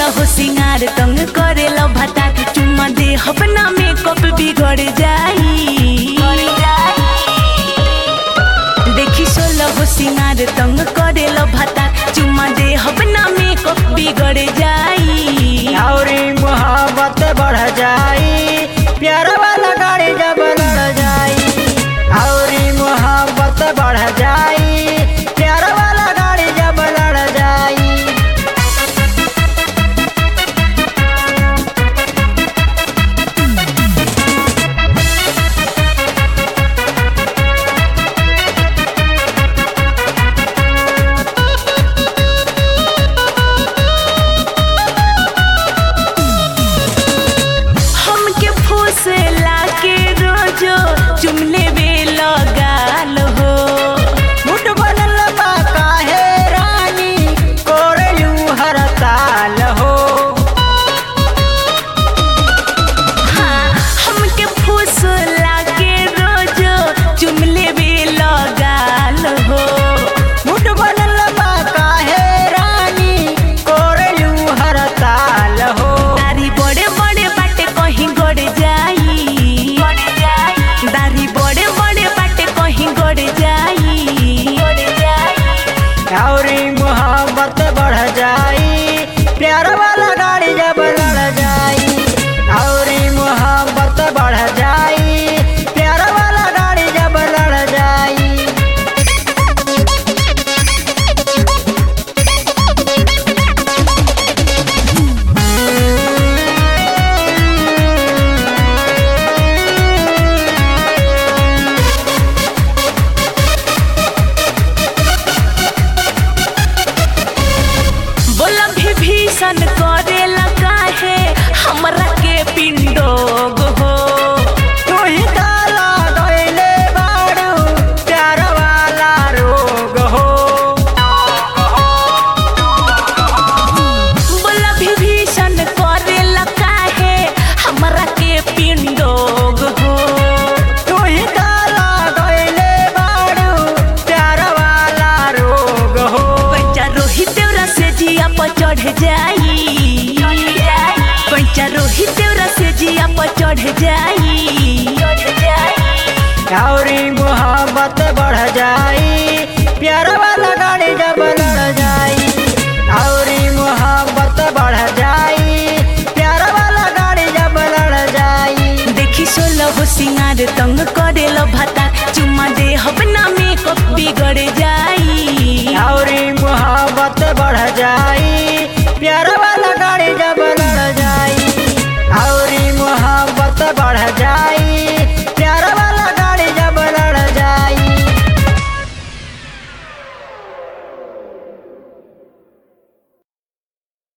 हो सिंगार तंग करेला भाता चुम्मा दे अपना मेकअप बिगड़ जाई देखी सोलह हो सिंगार तंग करेला भाता चुम्मा दे अपना मेकअप बिगड़ जाई और मोहब्बत बढ़ जाई प्यार वाला गाड़ी जब लड़ जाई और मोहब्बत बढ़ जाई प्यार वाला गाड़ी जब लड़ जाई हमके फूसला के रोजो चुमले बे लगाल हो मुठ बनल बा काहे रानी कोरलू हर ताल हो हाँ, हमके फूसला के रोजो चुमले बे लगाल हो मुठ बनल बा काहे रानी कोरलू हर ताल हो दारी बड़े बड़े बाटे कहीं गड़ जाई दारी बड़े बड़े बाटे कहीं गड़ जाई और मोहब्बत बढ़ जाई प्यार वाला गाड़ी जब लड़ जाई और मोहब्बत बढ़ जाई प्यार वाला गाड़ी जब लड़ जाई बोला भी भीषण करे लगा है हमरा के पिंडोग हो तू ही ताला गइले बारू प्यार वाला रोग हो बोला भी भीषण करे लगा है हमरा के पिंडोग हो तू ही ताला गइले बारू प्यार वाला रोग हो पैचा रोहित देवरा से जिया पर चढ़ जाई पैचा रोहित देवरा से जिया पर चढ़ जाई और मोहब्बत बढ़ जाई प्यार वाला गाड़ी जब लड़ जाई और मोहब्बत बढ़ जाई प्यार वाला गाड़ी जब लड़ जाई देखी सोलह हो सिंगार तंग करे लो भाता चुम्मा दे अपना मेकअप बिगड़ जा